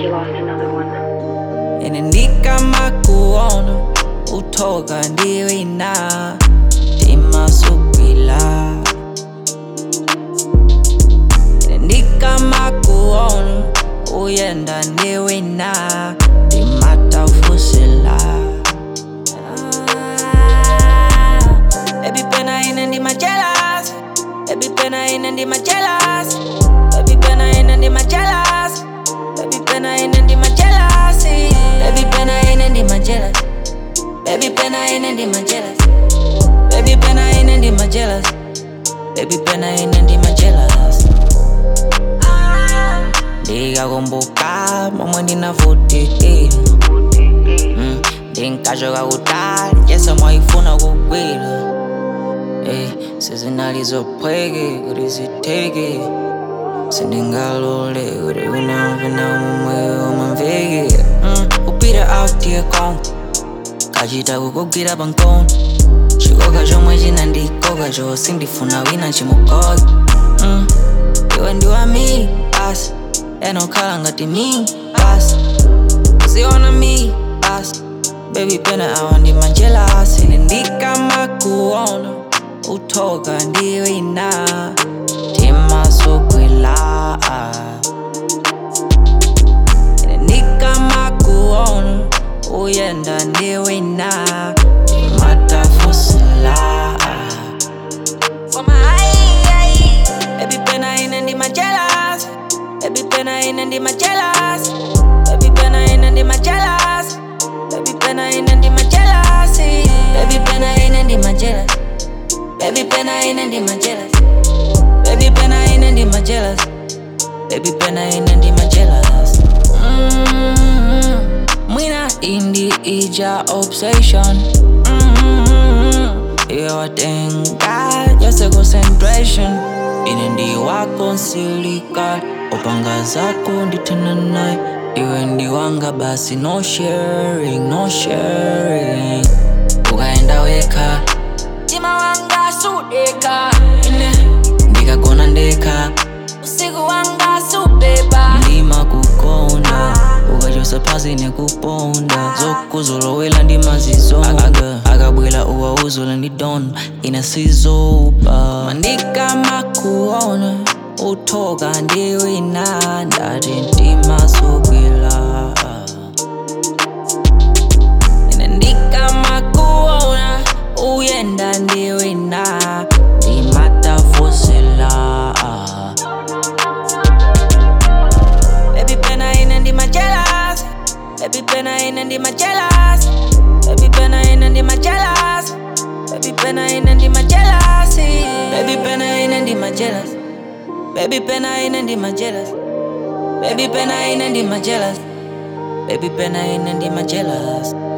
you lost another one. Inanika makuona utoka ndiwina timasupila Inanika makuona uyenda ndiwina timatafusila Baby pena ina ndi majelas Baby pena ina ndi majelas Baby pena ina ndi majelas Baby pena ina ndi majelas Baby pena ina ndi majelas Baby pena ina ndi majelas Baby pena ina ndi majelas Baby pena ina ndi majelas ndikakumbuka momwe ndinavutikira Mm, ndinkachoka kutali yese mwayifuna kugwira Ey, sezinalizophweke kuti zitheke sindingalole kuti unamvena momwe umamveke Mm, upita out here kong kachita kukugwira pankono chikoka chomwe chinandikoka cho sindifuna wina chimukoke Mm, iwe ndiwami basi enokhala ngati mi basi uziona mi basi baby pena awa ndi manjelasi ndikamakuona uthoka ndiwina timasugwila ndikamakuona uyenda ndiwina timatafusila Baby pena ina ndi majelas Baby pena ina ndi majelas Baby pena ina ndi majelas Baby pena ina ndi majelas Baby pena ina ndi majelas Baby pena ina ndi majelas Baby pena ina ndi majelas Baby pena ina ndi majelas mm Mwina indi ija obsession mm iyotenga yose concentration ine ndi wako nsilika upanga zako nditena naye iwe ndi wanga basi no sharing no sharing ukaenda weka mtima wanga sudeka ine ndikagona ndeka usiku wanga subeba ndima kukonda ukachosa phasi nekuponda zokuzolowela ndimazizonga akabwela uwauzula ndidona inasizopa mandika makuona uthoka ndiwina ndati ndimasogwela ine ndikamakuona uyenda ndiwina ndimatafusila Baby pena ina ndi majelas Baby pena ina ndi majelas Baby pena ina ndi majelas Baby pena ina ndi majelas Baby pena ina ndi majelas Baby pena ina ndi majelas Baby pena ina ndi majelas Baby pena ina ndi majelas